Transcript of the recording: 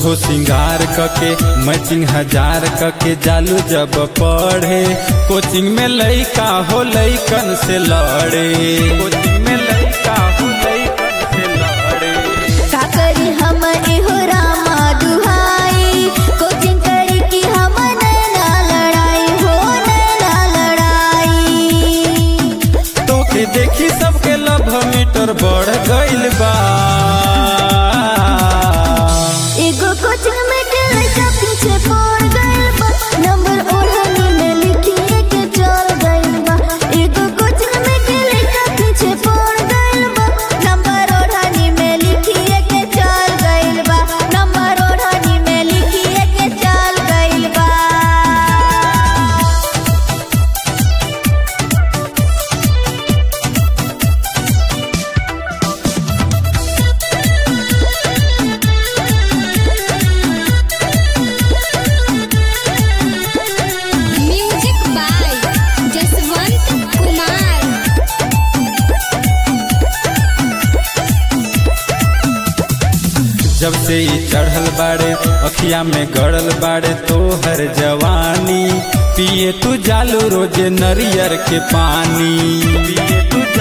सोरहो सिंगार कके मैचिंग हजार कके जालू जब पढ़े कोचिंग में लइका हो लइकन से लड़े कोचिंग में लइका हो लइकन से लड़े का करी हम एहो रामा दुहाई कोचिंग करी कि हम नैना लड़ाई हो नैना लड़ाई तोके देखी सबके लव मीटर बढ़ गइल बा एगो कोचिंग में के लइका पीछे पड़ गइल बा नंबर ओढ़नी में लिखिए के चल गइल बा एगो कोचिंग में के लइका पीछे पड़ गइल बा नंबर ओढ़नी में लिखिए के चल गइल बा नंबर ओढ़नी में लिखिए के चल गइल बा म्यूजिक बाय जसवंत कुमार जब से ई चढ़ल बाड़े अखिया में गड़ल बाड़े तोहर जवानी पिए तू जालू रोजे नरियर के पानी पिए तू